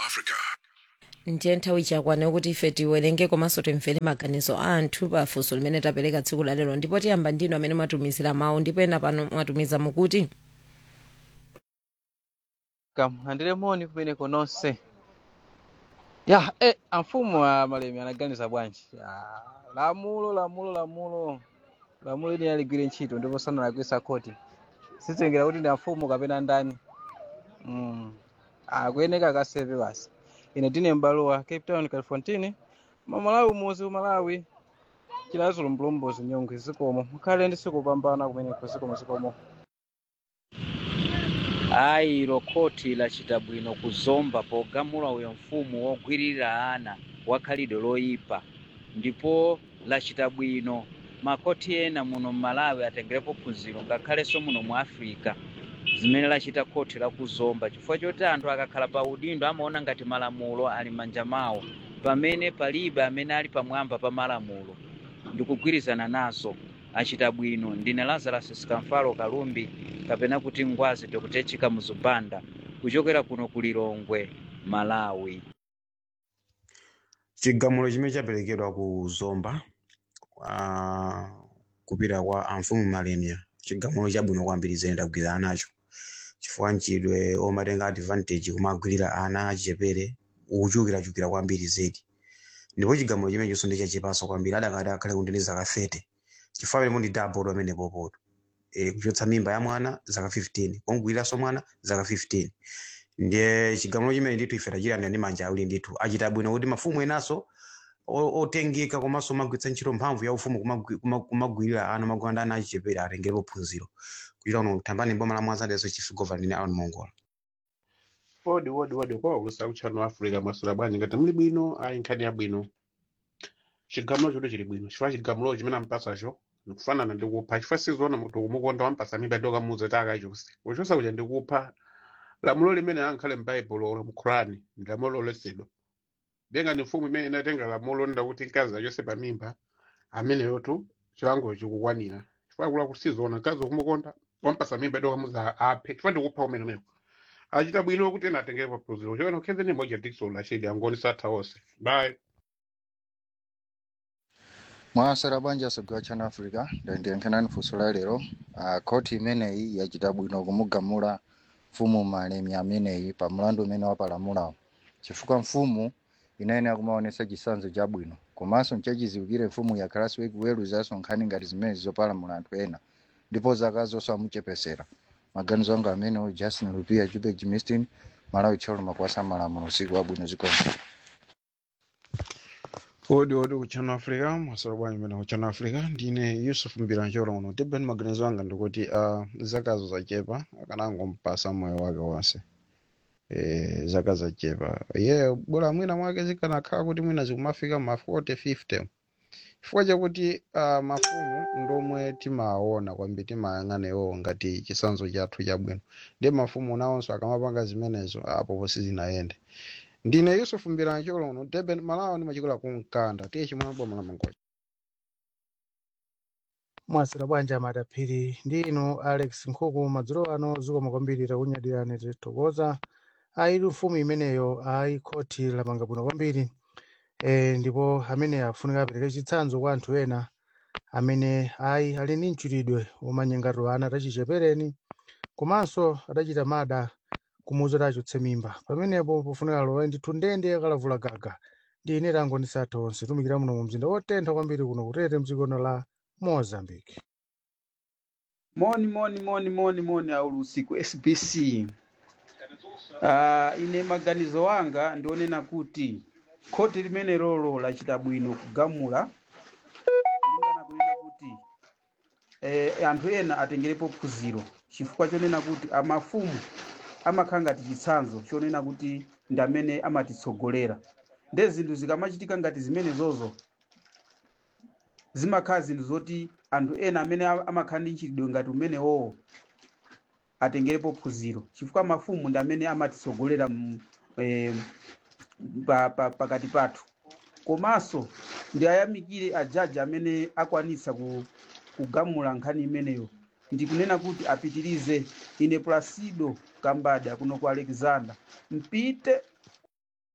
Africa. ndiye nthawi chakwana kuti ife tiwerenge komanso timvere maganizo a anthu pa funso limene tapereka tsiku la lero ndipo tiyamba ndinu amene mwatumizira mawu ndipo ena pano mwatumiza mukuti kamulandire moni kumeneko nonse ya eh, amfumu a malemi anaganiza bwanji Ya, lamulo lamulo lamulo lamulo ili aligwire ntchito ndipo sanalakwisa khoti sizengera kuti ndi amfumu kapena ndani mm. akuyeneka akasepe basi ine tine mbalowa cape town califontine mamalawi umuzi umalawi chilazulo mbulumbuzi nyongwe zikomo mukhale ndi siku pambana kumeneko zikomo zikomo ayi ilo khoti lachita bwino kuzomba pogamula uyo mfumu wogwirira ana wakhalidwe loyipa ndipo lachita bwino makoti ena muno mmalawi atengerepo phunziro ngakhalenso muno mu africa zimene lachita khoti lakuzomba chifukwa choti anthu akakhala pa udindo amaona ngati malamulo ali manja mawo pamene palibe amene ali pamwamba pa malamulo ndikugwirizana nazo achita bwino ndine lazarus sikamfalo kalumbi kapena kuti ngwazi dokutechika muzubanda kuchokera kuno ku lilongwe malawi chigamulo chimene chaperekedwa ku zomba uh, kupita kwa amfumu malenia chigamulo chabwino kwambiri zene ndagwirizana nacho chifukwa mchidwe omatenga advantage kumagwirira ana achichepere ukuchulukirachulukira kwambiri zedi ndipo chigamulo chimene chonso ndichachipanso kwambiri adakati akhale kundende zaka 30 chifukwa pene mundi double amene popoto e, kuchotsa mimba ya mwana zaka 15 kongwiriranso mwana zaka 15 ndiye chigamulo chimene ndithu ife tachilanda ndi manja awiri ndithu achita bwino kuti mafumu enanso o- otengeka komanso omagwiritsa ntchito mphamvu ya ufumu kumagwi- kuma- kumagwirira ana magwanda ana achichepere atengerepo phunziro kuchita uno thambani boma la mwanzadeso chief governor ndine aon mongola wodi wodi wodi kwa ulusa uchano wa africa mwasula bwanji ngati muli bwino ayi nkhani ya bwino chigamulo choto chili bwino chifukwa chigamulo chimene ampasacho nikufanana ndi kupha chifukwa sizoona munthu kumukonda wampasa mimba tokamuza takachonse kuchosa kuja ndi kupha lamulo limene ankhale m'baibulo olo mu qurani ndi lamulo loletsedwa benga ni mfumu imene inatenga lamulo nda kuti mkazi achose pa mimba ameneyotu chilango chikukwanira chifukwa kula kusizoona mkazi kumukonda wampasa mimba tokamuza aphe chifukwa ndikupha umenemeko achita bwino kuti ena atengerepo phunziro chokena ukheze ni moja dikson lashidi angoni satha onse bye mwasera bwanji asogwa chana africa ndayendenkhanani funso la lero uh, khoti imeneyi yachita bwino kumugamula mfumu malemi ameneyi pa mlandu umene wapalamulawo chifukwa mfumu inayenera kumaonesa chitsanzo chabwino komanso nchachiziwikire mfumu yakhalanso ikuweruzanso nkhani ngati zimene zopalamula anthu ena ndipo zaka zonse amuchepesera maganizo anga amenewo justin lupia jubek jimistin malawi tcholo makwasa malamulo usiku wabwino zikomo odi odi kuchano africa mwasolo bwanji mene kuchano africa ndine yusuf mbirancholo uno tibeni maganizo anga ndikuti uh, zakazo zachepa akanangompasa moyo wake wonse e, zaka zachepa ye bora mwina mwake zikanakhala kuti mwina zikumafika ma 40 50 chifukwa chakuti uh, mafumu ndomwe timaona kwambiri timayang'ana iwo ngati chisanzo chathu chabwino ndi mafumu nawonso akamapanga zimenezo apo sizinayende ndine yusuf mbirancholo uno teben malawa ndimachikola kumkanda tiye chimwe boma la mangoja mwasira bwanji amadaphiri ndi inu alex nkhuku madzulo ano zikomo kwambiri takunyadirani tithokoza ayi mfumu imeneyo ayi khoti lamanga bwino kwambiri e, ndipo amene afunika apereke chitsanzo kwa anthu ena amene ayi ali ndi mchitidwe womanyengatira ana tachichepereni komanso adachita mada kumuuza achotse mimba pamenepo pofunika lowe ndithu ndende akalavula gaga ndi ine tango ndisatha onse tumikira muno mu mzinda wotentha kwambiri kuno kutete mdzikono la mozambique moni moni moni moni moni aulu usiku sbc uh, ine maganizo wanga ndionena kuti khoti limene lolo lachita bwino kugamula kulingana kunena kuti eh, anthu ena atengerepo phunziro chifukwa chonena kuti amafumu amakhala ngati chitsanzo chonena kuti ndi amene amatitsogolera nde zinthu zikamachitika ngati zimenezozo zimakhala zinthu zoti anthu ena amene a- amakhala ndi mchitidwe ngati umenewowo atengerepo phunziro chifukwa mafumu ndi amene amatitsogolera m- eh, pa- pa- pakati pathu komanso ndi ayamikire ajaji amene akwanitsa ku- kugamula nkhani imeneyo ndikunena kuti apitirize ine placido kambada kuno ku alexander mpite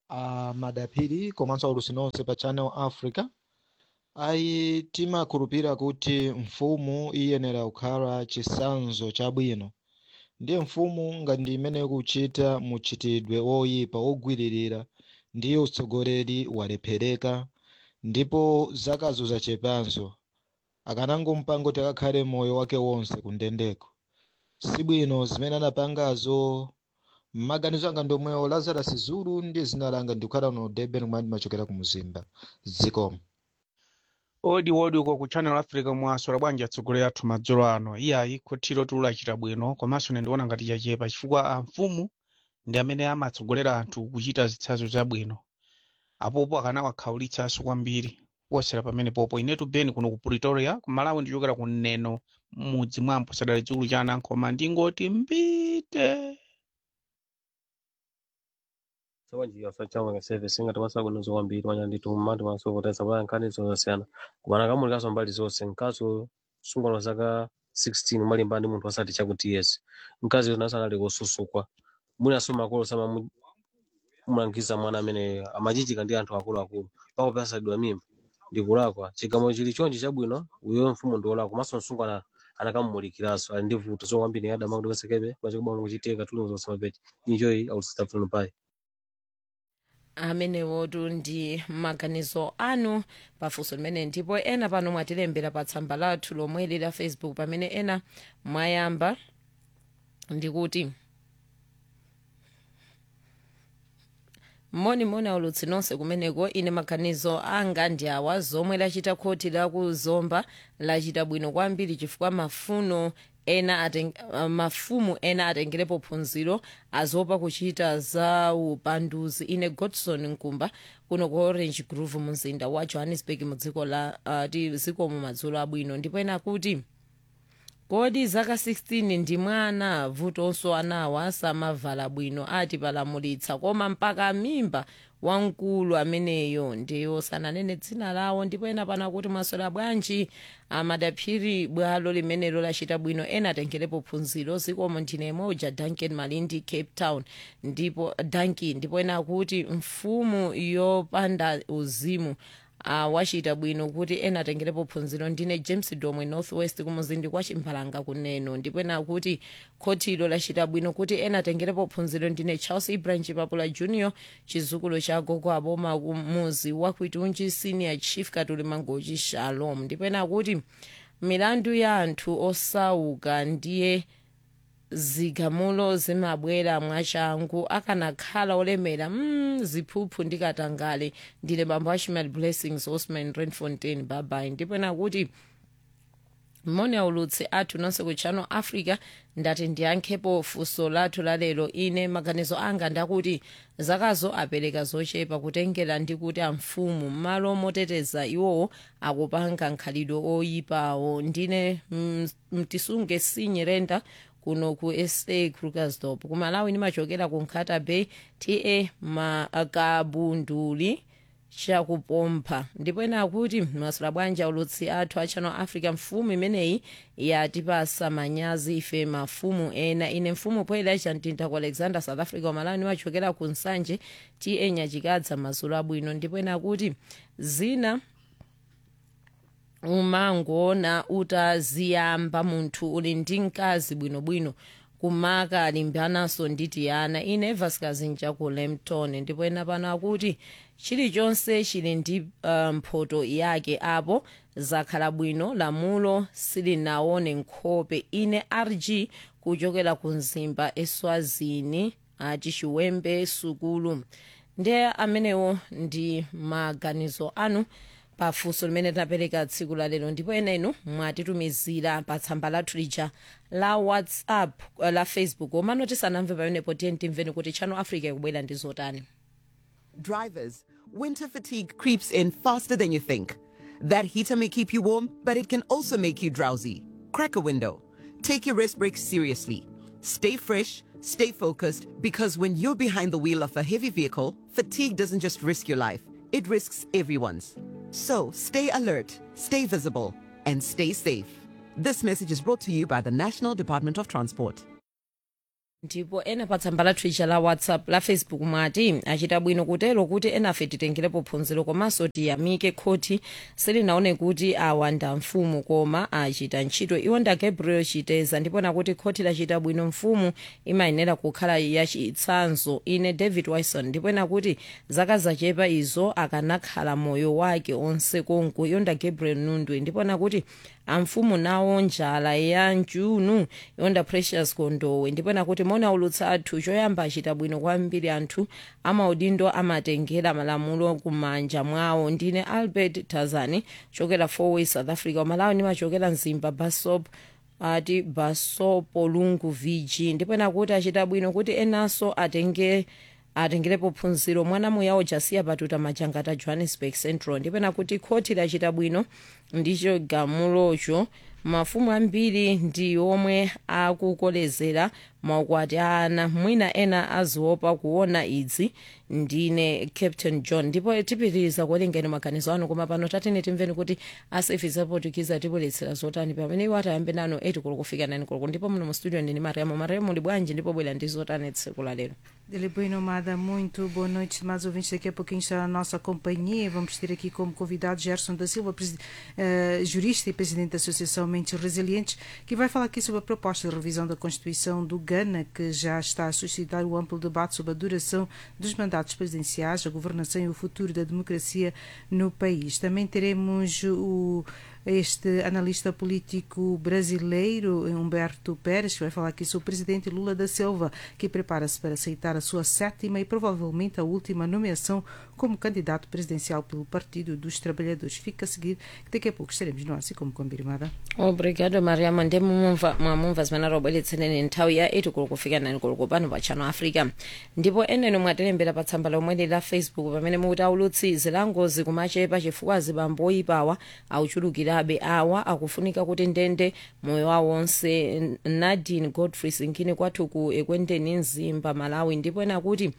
a madapiri komanso aulusi nonse pa channel africa ayi timakhulupirira kuti mfumu iyenera kukhala chisanzo chabwino ndiye mfumu ngati imene ikuchita muchitidwe woyipa wogwiririra ndiye utsogoleri walephereka ndipo zakazo zachepanso akanangomupanga kuti akakhale moyo wake wonse kundendeko sibwino zimene anapangazo mmaganizo anga ndomwewo lazarus zulu ndi zina langa ndikukhala no durban kumene ndimachokera ku muzimba zikomo odi odi uko ku channel africa mwaswera bwanji atsogoleri athu madzulo ano iyayi khotiro tiulachita bwino komanso ine ndiona ngati chachepa chifukwa a mfumu ndi amene amatsogolera anthu kuchita zitsanzo zabwino apopo akanawakhaulitsanso kwambiri kuwasera pamene popo inetu beni kuno ku pretoria ku malawi ndichokera ku neno mudzi mwampo sadali chikulu cha anankhoma ndingoti mbite sawanjira sachama ka service ngati masakunozo kwambiri manya ndithu mmati masovotesa paya nkhani zosiyana kumana kamulikanso mbali zonse mkazi sungano zaka 16 umalimba ndi munthu asati chakuti yes mkazi yona sanali kosusukwa mwinaso makolo sama mulangiza mwana amene amachichika ndi anthu akuluakulu pako pasadwa mimba ndikulakwa chigamo chili chonchi chabwino uyo mfumu ndiolakwa komanso msungwana anakamumulikiranso ali ndi vuto so kwambiri adama kuti kasekepe pachikubwano kuchitika tuluzonse mapechi injoyi autisitafuna pai amenewotu ndi maganizo anu pafunso limene ndipo ena pano mwatilembera pa tsamba lathu lomweli la facebook pamene ena mwayamba ndikuti moni aulutsi nonse kumeneko ine maganizo anga ndi awa zomwe lachita khoti lakuzomba lachita bwino kwambiri chifukwa mafuno ena ateng, uh, mafumu ena atengerepo phunziro azopa kuchita za upanduzi ine godson nkumba kuno ku orange grove mumzinda wa johannesburg mu dziko la uh, ti zikomo madzulo abwino ndipo ena kuti kodi zaka 16 ndi mwana vutonso anawa samavala bwino ati palamulitsa koma mpaka mimba wamkulu ameneyo ndiyo sananene dzina lawo ndipo ena pana kuti mwaswera bwanji amadaphiri bwalo limenelo lachita bwino ena atengerepo phunziro zikomo ndine emoja duncan malindi cape town ndipo duncan ndipo ena akuti mfumu yopanda uzimu uh, wachita bwino kuti ena atengerepo phunziro ndine james domwe northwest kumuzindi kwa chimphalanga kuneno ndipo ena akuti khotilo lachita bwino kuti ena atengerepo phunziro ndine charles ibrahim chipapula junior chizukulu cha gogo aboma kumuzi wakwitunji senior chief katuli mangochi shalom ndipo ena akuti milandu ya anthu osauka ndiye zigamulo zimabwera mwachangu akanakhala olemera mm, ziphuphu ndikatangale ndine bambo ashmal blessings osman renfontain babai ndipo nakuti moni aulutsi athu nonse ku channel africa ndati ndiyankhepo funso lathu lalero ine maganizo anga ndakuti zakazo apereka zochepa kutengera ndi kuti amfumu m'malo moteteza iwowo akupanga nkhalidwe oyipawo ndine mm, mtisunge sinyerenda kuno ku sa krugersdorp ku malawi ndimachokera ku nkhata bay ta makabunduli chakupompha ndipo ena akuti masula bwanja ulutsi athu a channel africa mfumu imeneyi yatipasa manyazi ife mafumu ena ine mfumu poyera chamtinta ku alexander south africa ku malawi ndimachokera ku nsanje ta nyachikadza mazulu abwino ndipo ena akuti zina umangoona utaziyamba munthu uli ndi mkazi bwinobwino kumaka alimbanaso nditi ana ine vasikazi njaku lemton ndipo ena pano akuti chilichonse chili ndi uh, mphoto yake apo zakhala bwino lamulo silinaone nkhope ine rg kuchokera ku mzimba eswazini achichiwembe sukulu ndiye amenewo ndi maganizo anu pafunso limene tinapereka tsiku la lero ndipo ena inu mwatitumizira pa tsamba lathu lija la whatsapp uh, la facebook omano tisanamve pamenepo tiye timveni kuti channel africa ikubwera ndi zotani Drivers, winter fatigue creeps in faster than you think. That heater may keep you warm, but it can also make you drowsy. Crack a window. Take your rest breaks seriously. Stay fresh, stay focused, because when you're behind the wheel of a heavy vehicle, fatigue doesn't just risk your life, it risks everyone's. So stay alert, stay visible, and stay safe. This message is brought to you by the National Department of Transport. ndipo ena pa tsamba la twitter la whatsapp la facebook mwati achita bwino kutero kuti enafe titengerepo phunziro komanso tiyamike khoti silinaone kuti awa nda mfumu koma achita ntchito iwo nda gabriel chiteza ndipo nakuti khoti lachita bwino mfumu imayenera kukhala yachitsanzo ine david wilson ndipo nakuti zaka zachepa izo akanakhala moyo wake onse konko iyo nda gabriel nundwe ndipo nakuti amfumu nawo njala ya njunu yonda precious kondowe ndipo nakuti mona ulutsa athu choyamba achita bwino kwambiri anthu amaudindo amatengera malamulo kumanja mwawo ndine albert tazani chokera fourway south africa umalawi nimachokera mzimba basop ati basopo lungu vg ndipo nakuti achita bwino kuti enanso atenge atengerepo phunziro mwana muyawo jasiya patuta majangata johannesburg central ndipo nakuti khoti lachita bwino ndicho gamulocho mafumu ambiri ndi omwe akukolezera maukwati a ana mwina ena aziopa kuona idzi ndine captain john ndipo tipitiriza kuwerengeni maganizo anu koma pano tatene timveni kuti asefisa portugize atibweretsera zotani pamene iwo atayambe nano 8 kulo kufika 9 kulo ndipo muno mu studio ndini mariamo mariamo muli bwanji ndipo bwera ndi zotani tsiku la lero Dele Boa Nomada, muito boa noite, mais ouvintes. Daqui a pouquinho está a nossa companhia. Vamos ter aqui como convidado Gerson da Silva, presi- eh, jurista e presidente da Associação Mentes Resilientes, que vai falar aqui sobre a proposta de revisão da Constituição do Ghana, que já está a suscitar o amplo debate sobre a duração dos mandatos presidenciais, a governação e o futuro da democracia no país. Também teremos o este analista político brasileiro, Humberto Pérez, que vai falar aqui sobre o presidente Lula da Silva, que prepara-se para aceitar a sua sétima e provavelmente a última nomeação como candidato presidencial pelo Partido dos Trabalhadores. Fica a seguir, que daqui a pouco estaremos no assim como combinada. obrigado mariamo ndi mumumva mwamumva zimene arobweretseneni nthawi ya 8 kulo kufika 9 kulo kupano pa channel africa ndipo eneno mwatilembera pa tsamba lomweli la facebook pamene mukuti aulutsi zilangozi kumachepa chifukwa azibambo oyipawa auchulukirabe awa akufunika kuti ndende moyo wawo wonse nadine godfrey sinkini kwathu ku ekwendeni mzimba malawi ndipo ena kuti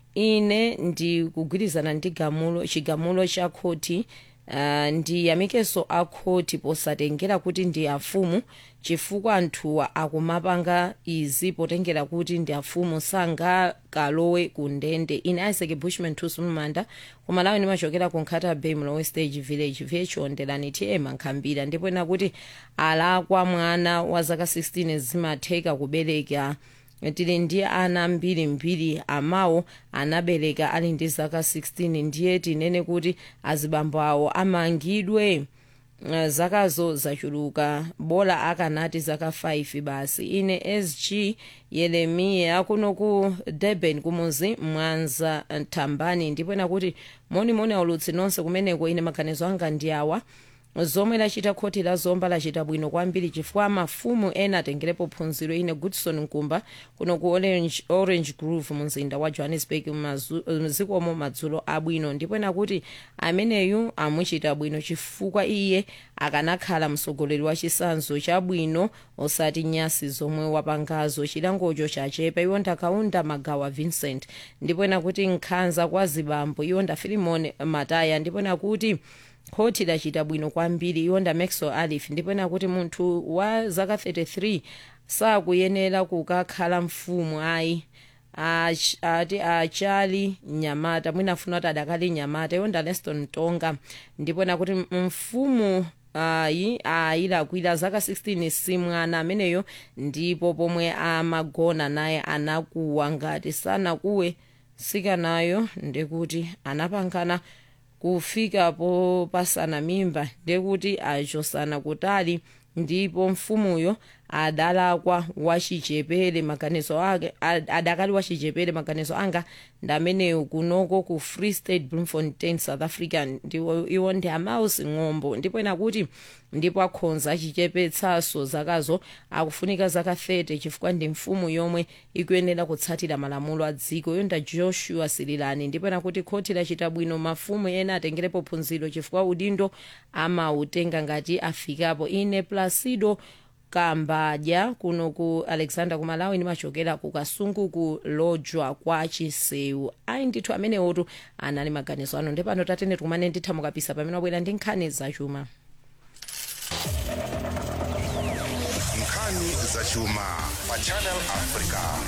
ine ndikugwirizana ndi gamulo chigamulo cha khoti uh, ndiyamikeso akhoti posatengera kuti ndi afumu chifukwa anthuwa akumapanga izi potengera kuti ndi afumu sangakalowe ku ndende ine isaac bushman tusumumanda kumalawi ndimachokera ku nkhata bay mlowe stage village vyechondelani tm nkhambira ndipo ena kuti alakwa mwana wa zaka 16 zimatheka kubereka tili ndi ana mbirimbiri amawo anabereka ali ndi zaka 16 ndiye tinene kuti azibambo awo amangidwe uh, zakazo zachuluka bola akanati zaka 5 basi ine sg yeremiya kuno ku durban kumuzi mwanza thambani ndipo nakuti monimoni aulutsi nonse kumeneko ine maganizo anga ndi awa zomwe lachita khoti la zomba lachita bwino kwambiri chifukwa mafumu ena atengerepo phunziro ine goodson nkumba kuno ku orange, orange grove mumzinda wa johannesburg mzikomo madzulo abwino ndipo nakuti ameneyu amuchita bwino chifukwa iye akanakhala mtsogoleri wa chisanzo chabwino osati nyasi zomwe wapangazo chilangocho chachepa iwo ndakaunda magawa vincent ndipo nakuti nkhanza kwa zibambo iwo nda filimon mataya ndipo nakuti khoti lachita bwino kwambiri iwonda maxwell alif ndipo nakuti munthu wa zaka 33 sakuyenera kukakhala mfumu ayi Ach- ati achali nyamata mwinafuna kuti adakali nyamata iwonda leston tonga ndipo nakuti mfumu ayi ayilakwira zaka 16 simwana ameneyo ndipo pomwe amagona naye anakuwa ngati sanakuwe sikanayo ndikuti anapangana kufika popasana mimba ndekuti achosana kutali ndipo mfumuyo adalakwa wachichepere maganizo ake ad- adakali wachichepere maganizo anga ndameneyo kunoko ku free state bloemfontein south africa ndiwo iwo ndi amausi ng'ombo ndipo nakuti ndipo akhonza achichepetsaso zakazo akufunika zaka 30 chifukwa ndi mfumu yomwe ikuyenera kutsatira malamulo a dziko yonda joshua sirilani ndipo nakuti khoti lachita bwino mafumu ena atengerepo phunziro chifukwa udindo amautenga ngati afikapo ine placido kambadya kuno ku alexander kumalawi ndimachokera ku kasungu ku lojwa kwa chisewu ayi ndithu amenewotu anali maganizo ano ndipano tatene tikumane ndithamukapisa pamene wabwera ndi nkhani zachuma nkhani zachuma pa channel africa